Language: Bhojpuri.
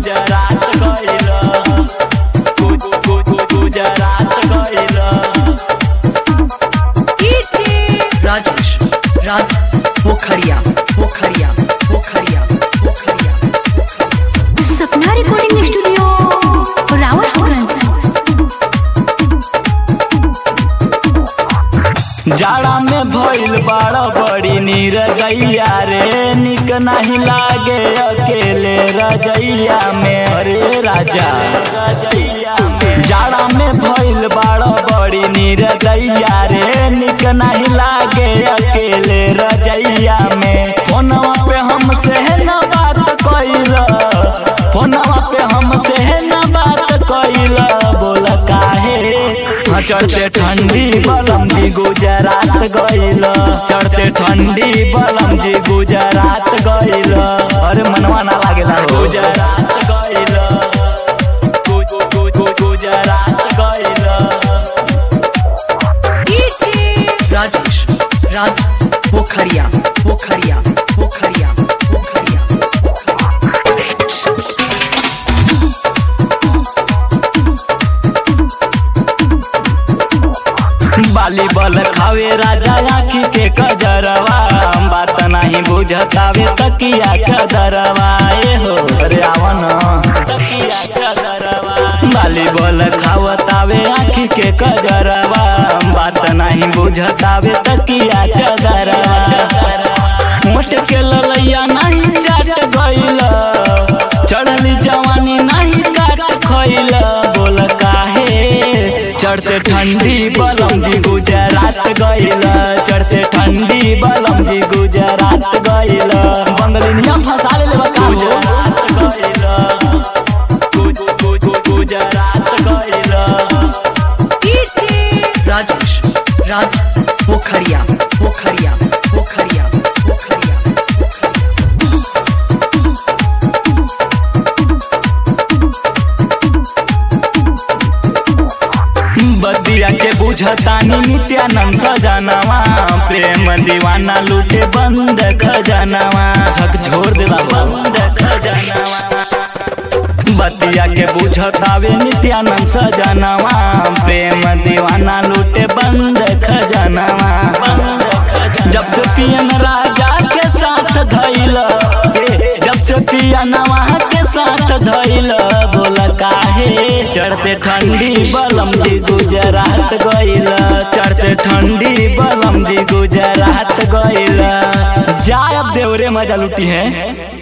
गुजरात गइल गु- गु- गु- गुजरात गइल राजेश राज पोखरिया पोखरिया पोखरिया पोखरिया सपना रिकॉर्डिंग स्टूडियो रावतगंज जाड़ा में भइल बड़ा बड़ी नीर गैया रे निक नहीं लागे अकेले रजैया में अरे राजा रजैया में जाड़ा में भइल बड़ा बड़ी नीर गैया रे निक नहीं लागे अकेले रजैया में फोनवा पे हमसे न बात कइल फोनवा पे हमसे न बात कइल बोल काहे हाँ, चढ़ते ठंडी बलम जी गुजरात गइल चढ़ते ठंडी बलम जी गुजरात गइल अरे मनवा ना लागेला हो। गुजरात गइल गु- गु- गु- गुजरात गइल राजेश राज पोखरिया पोखरिया पोखरिया पोखरिया बाली बल खावे राजा आखी के कजरवा बात नहीं बुझतावे तकिया कदरवा ए हो अरे आवन तकिया कदरवा बाली बल खावतावे आखी के कजरवा बात नहीं बुझतावे तकिया कदरवा मोट के ललैया नहीं चाट गइल चढ़ली जवानी नहीं काट खइल बोल काहे चढ़ते ठंडी बलम जी गुजरात गइल चढ़ते ठंडी बलम जी गुजरात गइल बंगलिनिया फंसा ले लेबा का हो गुजरात गइल राजेश राज पोखरिया पोखरिया पोखरिया पोखरिया बदिया के बुझतानी नित्यानंद सजनवा प्रेम दीवाना लूटे बंद खजनवा झक छोड़ देला बंद खजनवा बतिया के बुझतावे नित्यानंद सजनवा प्रेम दीवाना लूटे बंद खजनवा जब से पियन राजा के साथ धैल जब से पियनवा के साथ धैल बोल काहे चढ़ते ठंडी बलम जी गुजरात गइल चढ़ते ठंडी बलम जी गुजरात गइल जाय अब देवरे मजा लुटी है